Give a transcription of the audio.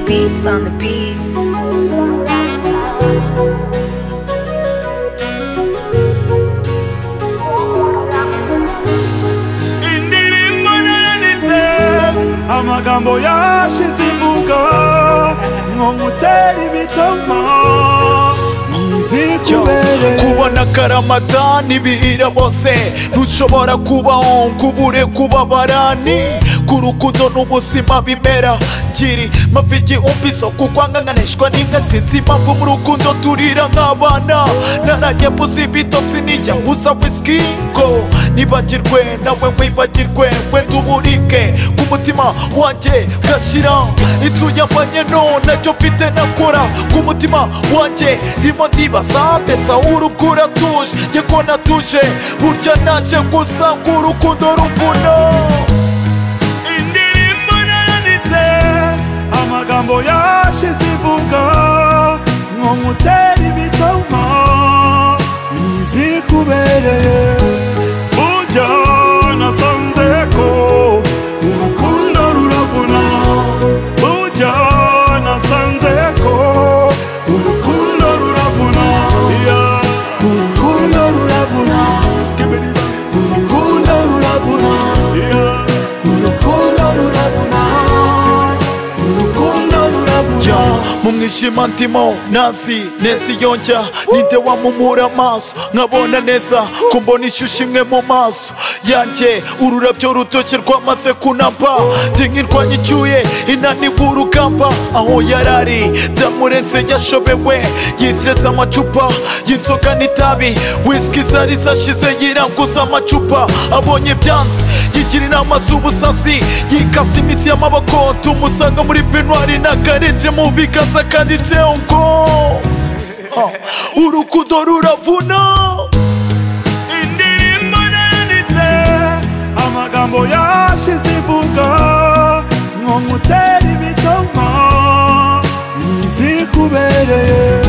beats on the beats. indirimbo naranitse amagambo yashize imvugo nko gutera ibitomo nzikubereye kubona karamatani bihira bose ntushobora kubaho ngo ubure kubabara ni ku rukundo n'ubuzima bimera ngiri mpamvu igihumbi zo kukwanganganishwa n'imbwa sinzi impamvu mu rukundo turira nk'abana narajya mbuza ibitotsi nijya mbuza whisky ngo nibagirwe nawe wibagirwe wenda uburike ku mutima wanjye ugashira inzu y'amanyeno nacyo mfite nakora ku mutima wanjye ndimo ndibaza mbese aho urupfu uratuje njye ko natuje burya naje gusa ngo urukundo ruvuna indirimbo naranitse amagambo yashize imvugo nko gutera ibitomo nzikubereye burya nasanze ko urukundo ruravuna burya nasanze ko urukundo ruravuna Yeah. urukundo ruravuna urukundo ruravuna Yeah. urukundo ruravuna urukundo ruravuna Ya, mu mwijima ndimo nazi neza iyo njya ninde wamumura amaso nkabona neza ko mbona ishusho imwe mu maso yanjye ururabyo rutoshye rwamaze kunapa ndi nk'irwanya icyuye inaniwe urugamba aho yarari ndamurenze yashobewe yiteretse amacupa y'inzoga n'itabi wisiki zari zashize yiranguza amacupa abonye byanze yigira inama z'ubusasi yikasa imitsi y'amaboko tumusanga muri penwari na karentre mu biganza kanditseho ngo ha, urukundo ruravuna indirimbo nanditse amagambo yashize imvugo nko gutera ibitomo nzikubereye